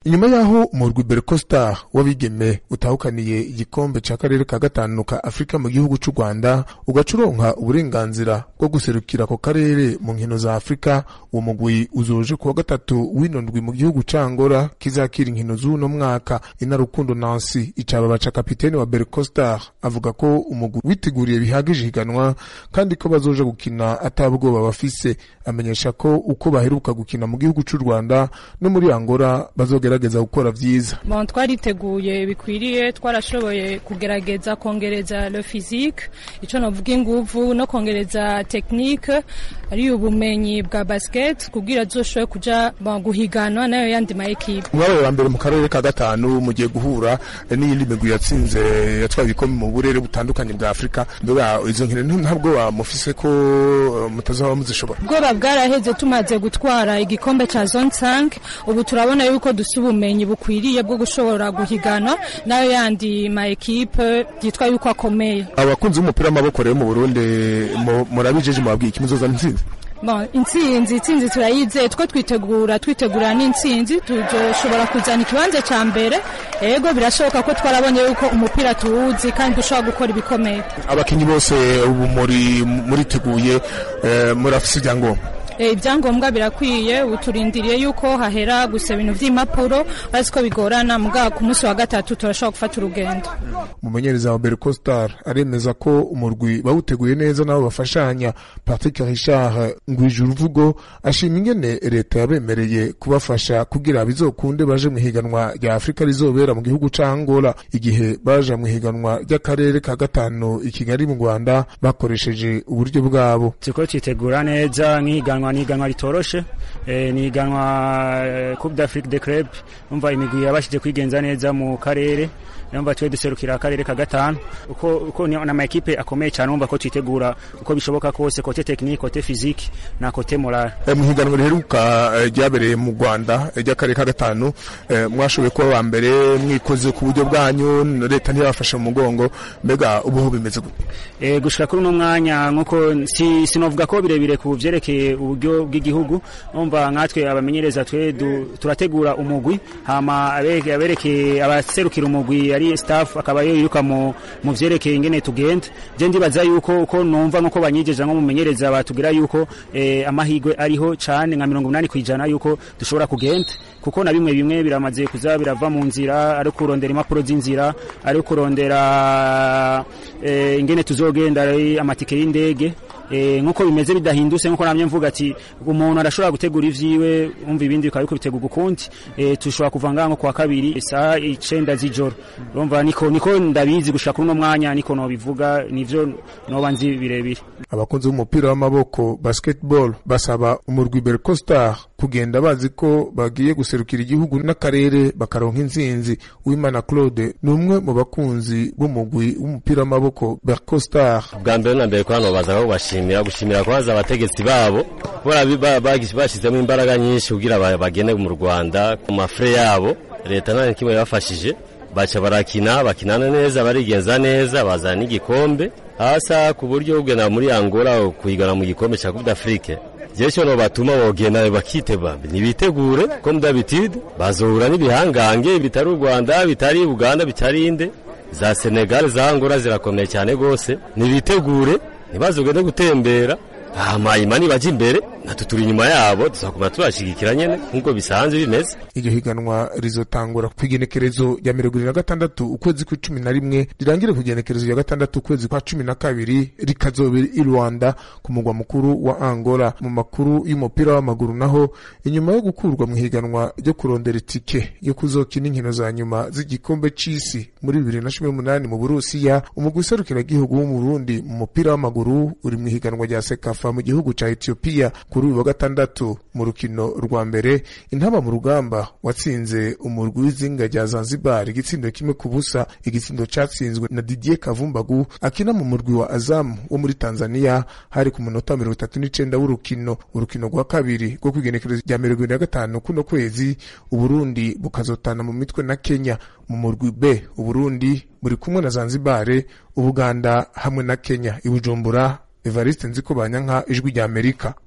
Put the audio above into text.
inyuma yaho umurwi Bercostar w'abigeme utahukaniye igikombe ca karere ka gatanu ka Afrika mu gihugu c'u Rwanda ugacuronka uburenganzira bwo guserukira ako karere mu nkino za Afrika uwo mugwi uzoje kuwa gatatu w'ino ndwi mu gihugu ca Angola kizakira inkino z'uno mwaka inarukundo Nancy icaba ca kapiteni wa Bercostar avuga ko umugwi witeguriye bihagije higanwa kandi ko bazoja gukina atabwoba bafise amenyesha ko uko baheruka gukina mu gihugu c'u Rwanda no muri Angola bazogerageza gukora vyiza bon twariteguye bikwiriye twarashoboye kugerageza kongereza le physique ico novuga inguvu no kongereza technique ari ubumenyi bwa basket kugira zoshoboye kuja bon, guhiganwa nayo yandi ma equipe mwabaye wa mbere mu karere ka gatanu mugiye guhura n'iyindi migwi yatsinze yatwaye ibikombe mu burere butandukanye bwa Afrika mbega izo nkino ntabwo bamufise ko mutazaba muzishobora ubwoba bwaraheze tumaze gutwara igikombe ca zone 5 ubu turabona yuko dusa ubumenyi bukwiriye bwo gushobora guhiganwa nayo yandi ma equipe yitwa yuko akomeye abakunzi b'umupira w'amaboko rero mu Burundi murabijeje mubabwiye ikimuzoza ntsinzi Bon, intsinzi intsinzi turayizeye two twitegura twitegura n'intsinzi tuzoshobora kuzana ikibanza ca mbere ego birashoboka ko twarabonye yuko umupira tuwuzi kandi dushobora gukora ibikomeye abakinyi bose ubu muri muriteguye uh, murafise ibyangombwa ibyangombwa birakwiye uturindiriye yuko hahera gusa ibintu vy'impapuro bazi ko bigorana mugabo ku munsi wa gatatu turashobora gufata urugendo umumenyereza wa Bercostar aremeza ko umurwi bawuteguye neza nabo bafashanya Patrick Richard Ngwijuruvugo ashima ingene leta yabemereye kubafasha kugira bizokunde baje mu higanwa rya Afrika rizobera mu gihugu ca Angola igihe baje mu higanwa ry'akarere ka gatanu i Kigali mu Rwanda bakoresheje uburyo bwabo tuko twitegura neza nk'ihiganwa ni iganwa ritoroshe eh, ni iganwa eh, Coupe d'Afrique des Clubs umva imigwi yabashije kwigenza neza mu karere numva twe duserukira akarere ka gatanu uko uko ni na equipe akomeye cyane umva ko twitegura uko bishoboka kose kote technique kote physique na kote moral e, mu higanwa riheruka ryabereye e, mu Rwanda ry'akarere ka gatanu e, mwashoboye kuba wa mbere mwikoze ku buryo bwanyu leta ntiyabafashe mu mugongo mbega ubu bimeze gute e, gushika kuri uno mwanya nkuko si sinovuga ko birebire ku vyerekeye uburyo bw'igihugu umva nkatwe abamenyereza twe turategura umugwi hama abereke abaserukira umugwi ari staff akaba yiruka mu mu vyerekeye ingene tugenda je ndibaza yuko uko numva nko banyijeje nko mumenyereza batugira yuko eh, amahigwe ariho cane nka 80 kwijana yuko dushobora kugenda kuko na bimwe bimwe biramaze kuza birava mu nzira ari kurondera impapuro z'inzira ari kurondera eh, ingene tuzogenda ari amatike y'indege eh, nkuko bimeze bidahindutse nkuko namye mvuga ati umuntu arashobora gutegura ivyiwe umva ibindi bikaba bitegura ukundi eh, tushobora kuva ngaho kwa kabiri saa icenda z'ijoro urumva niko niko ndabizi gushaka kuri uno mwanya niko nobivuga nivyo noba nzi birebire abakunzi b'umupira w'amaboko basketball basaba umurwi Bercostar kugenda bazi ko bagiye guserukira igihugu n'akarere bakaronka intsinzi Uwimana Claude ni umwe mu bakunzi b'umugwi w'umupira w'amaboko Bercostar bwa mbere na mbere ko hano baza kubashimira gushimira kwaza abategetsi babo kubera bashyizemo imbaraga nyinshi kugira bagende mu Rwanda ku mafre yabo leta nta kimwe yabafashije baca barakina bakinana neza barigenza neza bazana n'igikombe hasa ku buryo ugena muri Angola kuyigana mu gikombe cya Coupe d'Afrique jesho no batuma bogenda bakiteba nibitegure comme d'habitude bazohura n'ibihangange bitari u Rwanda bitari Uganda bitari inde za Senegal za Angola zirakomeye cyane gose nibitegure ntibazogende gutembera hama imani baje imbere natwe turi inyuma yabo tuzakuma tubashigikira nyene nk'uko bisanzwe bimeze iryo higanwa rizotangura ku igenekerezo rya mirongo irindwi na gatandatu ukwezi kwa cumi na rimwe rirangire ku igenekerezo rya gatandatu ukwezi kwa cumi na kabiri rikazobera i rwanda ku mugwa mukuru wa angola mu makuru y'umupira w'amaguru naho inyuma yo gukurwa mu higanwa ryo kurondera itike yo kuzokina inkino za nyuma z'igikombe c'isi muri bibiri na cumi n'umunani mu burusiya umugwi userukiragihugu w'umurundi mu mupira w'amaguru uri mu higanwa rya sekafa mu gihugu ca etiyopiya kuri uyu wa gatandatu mu rukino rwa mbere intaba mu rugamba watsinze umurwi w'izinga rya Zanzibar igitsindo kimwe ku busa igitsindo catsinzwe na Didier Kavumbagu akina mu murwi wa Azam wo muri Tanzania hari ku munota mirongo itatu n'icenda w'urukino urukino rwa kabiri rwo kwigenekerezo rya mirongo ibiri na gatanu kuno kwezi Uburundi bukazotana mu mitwe na Kenya mu murwi B Uburundi buri kumwe na Zanzibar Ubuganda hamwe na Kenya i Bujumbura Evariste Nziko Banyanka ijwi rya Amerika